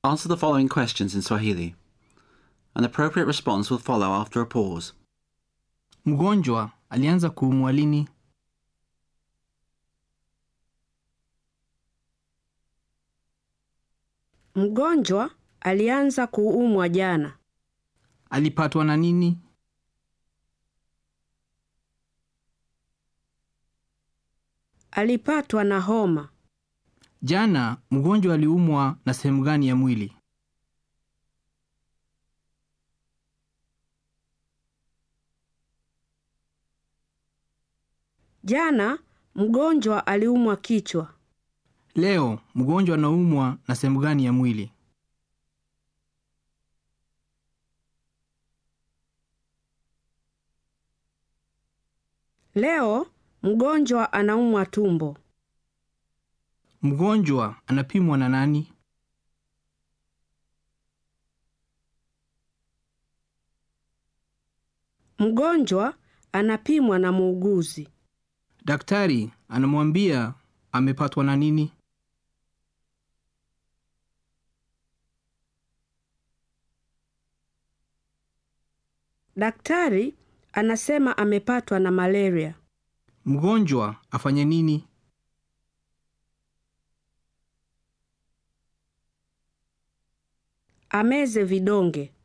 Answer the following questions in Swahili. An appropriate response will follow after a pause. Mgonjwa alianza kuumwa lini? Mgonjwa alianza kuumwa jana. Alipatwa na nini? Alipatwa na homa. Jana mgonjwa aliumwa na sehemu gani ya mwili? Jana mgonjwa aliumwa kichwa. Leo mgonjwa anaumwa na sehemu gani ya mwili? Leo mgonjwa anaumwa tumbo. Mgonjwa anapimwa na nani? Mgonjwa anapimwa na muuguzi. Daktari anamwambia amepatwa na nini? Daktari anasema amepatwa na malaria. Mgonjwa afanye nini? Ameze vidonge.